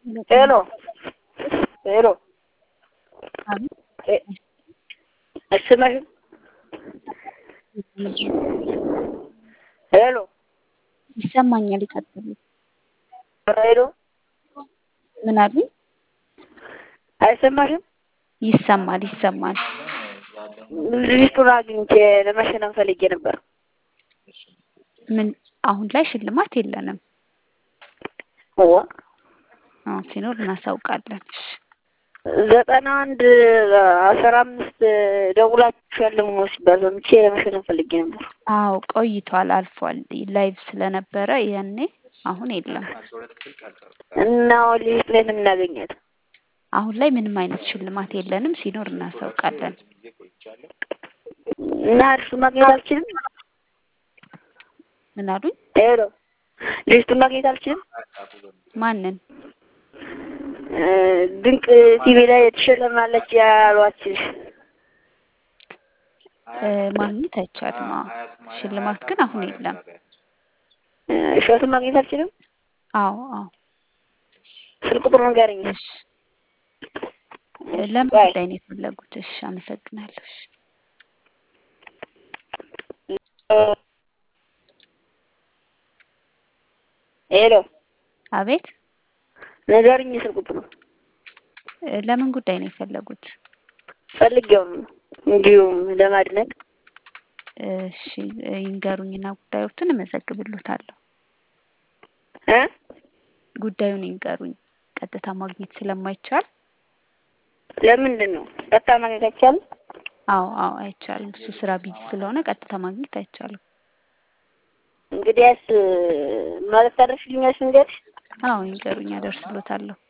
ሄሎ ሄሎ አይሰማሽም? ሄሎ ይሰማኛል። ይቀጥሉ። ሄሎ ምን አሉኝ? አይሰማሽም? ይሰማል ይሰማል። ሊስቱን አግኝቼ ለመሸለም ፈልጌ ነበር። ምን አሁን ላይ ሽልማት የለንም። ዋ አዎ ሲኖር እናሳውቃለን። እሺ ዘጠና አንድ አስራ አምስት ደውላችሁ ያለሙ ሲባል በምቼ ለመሸለም ፈልጌ ነበር። አዎ ቆይቷል፣ አልፏል። ላይቭ ስለነበረ ያኔ አሁን የለም። እና ሊስት ላይ ነው የምናገኛት። አሁን ላይ ምንም አይነት ሽልማት የለንም። ሲኖር እናሳውቃለን። እና እርሱ ማግኘት አልችልም። ምን አሉኝ? ሄሎ ሊስቱን ማግኘት አልችልም። ማንን? ድንቅ ቲቪ ላይ ትሸለማለች ያሏችሽ ማግኘት አይቻልም። አዎ ሽልማት ግን አሁን የለም። እሸቱን ማግኘት አልችልም። አዎ አዎ። ስልክ ቁጥሩ ንገረኝ። እሺ ለምን ባይ። ጉዳይ ነው የፈለጉት? እሺ አመሰግናለሁ። እሺ ሄሎ አቤት ንገረኝ ስልክ ቁጥሩ ለምን ጉዳይ ነው የፈለጉት? ፈልጌው ነው እንዲሁም ለማድነቅ እሺ ይንገሩኝና ጉዳዮትን እመዘግብሎታለሁ። እ ጉዳዩን ይንገሩኝ። ቀጥታ ማግኘት ስለማይቻል ለምንድን ነው ቀጥታ ማግኘት አይቻልም? አዎ አዎ አይቻልም። እሱ ስራ ቢዚ ስለሆነ ቀጥታ ማግኘት አይቻልም። እንግዲያስ ማለት ታደርሽልኛለሽ? እንግዲህ አዎ ይንገሩኝ፣ አደርስሎታለሁ።